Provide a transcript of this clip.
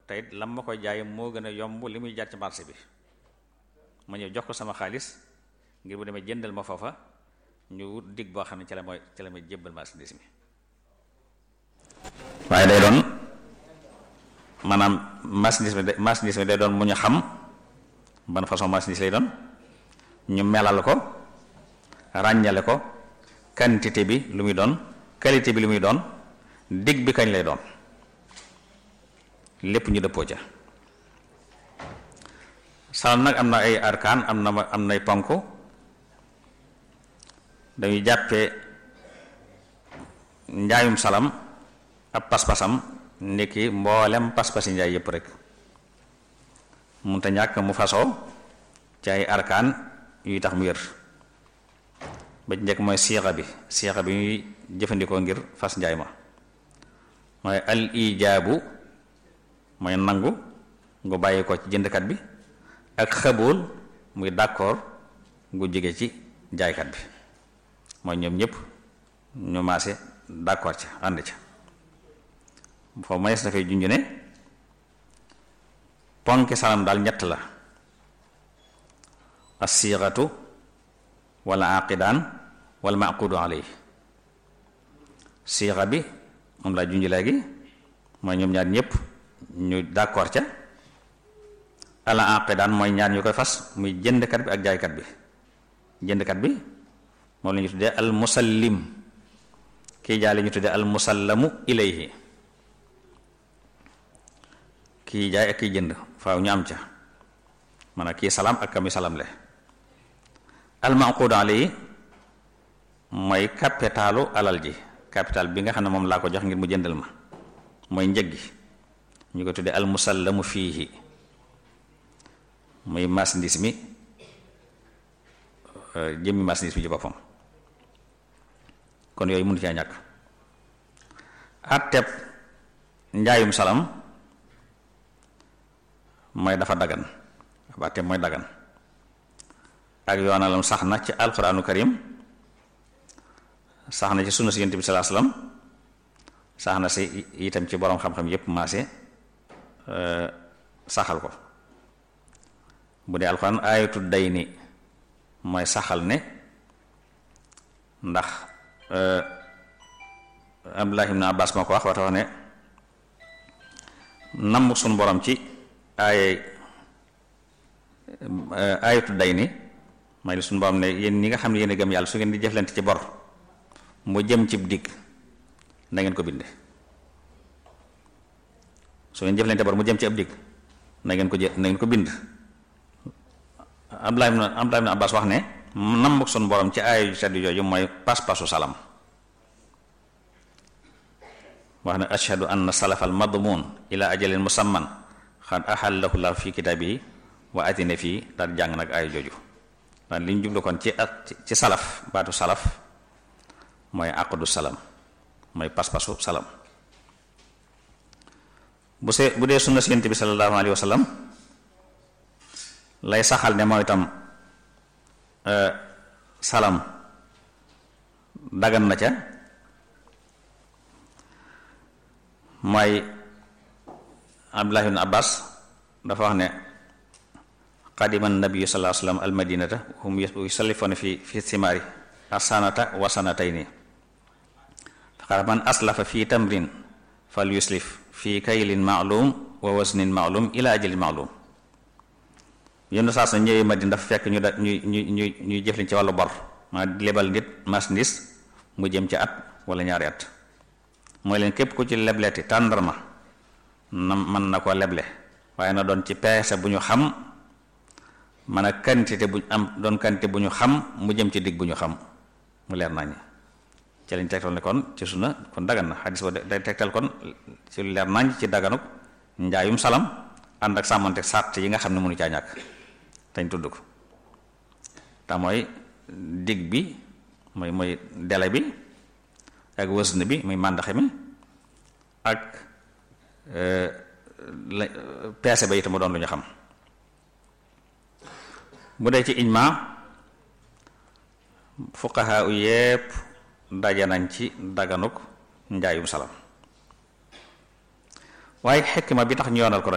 te it lam ma koy jaay moo gën a yomb li muy jaar ci marché bi ma ñëw jox ko sama xaalis ngir bu demee jëndal ma foofa ñu wut dig boo xam ne ci la mooy ci la may jébbal marchandise mi waaye day doon maanaam marchandise mi marchandise mi day doon mu ñu xam ban façon marchandise lay doon ñu melal ko ràññale ko quantité bi lu muy doon qualité bi lu muy doon dig bi kañ lay doon lépp ñu dëppoo ca salam nag am na ay arkaan am na am nay ponk dañuy jàppee njaayum salam ab pas-pasam ndiki mboolem pas-pasi njaay yépp rek munta ñàkk mu fasoo ci ay arkaan yuy tax mu wér ba ci njëkk mooy siixa bi siixa bi ñuy jëfandikoo ngir fas njaay ma mooy al ijaabu mooy nangu ngu bàyyi ko ci jëndkat bi ak xabool muy d'accord ngu jóge ci jaaykat bi mooy ñoom ñëpp ñu maase d'accord ca ànd ca foofu manees na fay junj ne ponki salam daal ñett la as-siixatu wala aqidaan wala maqudu alay siixa bi moom laa junj léegi mooy ñoom ñaar ñëpp ñu d'accord ca ala aqidaan mooy ñaar ñu koy fas muy jëndkat bi ak jaaykat bi jëndkat bi moom la ñu tuddee al musallim kii jaay la ñu tuddee al musallamu ilayhi kii jaay ak kii jënd faaw ñu am ca man kii salaam ak kami salam le al maqud alayhi mooy capitalu alal ji capital bi nga xam ne moom laa ko jox ngir mu jëndal ma mooy njëg gi ñu ko tuddee al musallamu fiihi muy marchandise mi jëmmi marchandise mi ci boppam kon yooyu mënu caa ñàkk atteb njaayum salam mooy dafa dagan ab atteb mooy dagan ak yoonalam sax na ci alquraanu karim sax na ci sunna si yonent bi salaa salaam sax na si itam ci boroom xam-xam yépp maase saxal ko bu dee alxuraan aayatu day ni mooy saxal ne ndax Abdullah ibn Abbas moo ko wax waxta wax ne namm suñu borom ci aaye aayatu day ni mooy suñu borom ne yéen ñi nga xam ne yéen a gëm yàlla su ngeen di jëflante ci bor mu jëm cib digg na ngeen ko binde su ngeen jëflante bor mu jëm ci ab digg na ngeen ko jë na ngeen ko bind Abdullah ibn Abdullah ibn Abbas wax ne namm suñu borom ci aaya yu sedd jooju mooy pas-pasu salam wax ne ashhadu anna salafal madmun ila ajalin musamman xad ahallahu la fi kitaabihi wa atina fii daal jàng nag aaya jooju daal li ñu jublu kon ci at ci salaf baatu salaf mooy aqdu salam mooy pas-pasu salam bu see bu dee sunna si Yonent bi sallallahu alayhi wa sallam lay saxal ne mooy itam salam dagan na ca mooy Abdullah ibn Abbas dafa wax ne qadima nabiyu sallallahu alayhi wa sallam almadinata hum yusallifuna fi fi simaari asanata wa sanatayni faqala man aslafa fi tamrin fal yuslif fi kaylin ma'lum wa waznin ma'lum ila ajalin ma'lum yenn saa sa ñëwee Madina dafa fekk ñu da ñu ñu ñu ñuy jëflin ci wàllu bor maa lebal nit marchandise mu jëm ci at wala ñaari at mooy leen képp ku ci lebleti tàndarma na mën na ko leble waaye na doon ci peese bu ñu xam man a quantité bu am doon quantité bu ñu xam mu jëm ci digg bu ñu xam mu leer nañ ci lañ tegtal ne kon ci sunna kon dagan na xadis ba day tegtal kon ci leer nañ ci daganuk njaayum salam ànd ak sàmmante sàrt yi nga xam ne mënu caa ñàkk dañ tudd ko te mooy digg bi mooy mooy délai bi ak wësn bi muy màndaxe mi ak peese ba itam mu doon lu ñu xam bu dee ci ijma fuqaha u yépp daje nañ ci daganuk njaayum salam waaye xekk ma bi tax ñu yoonal ko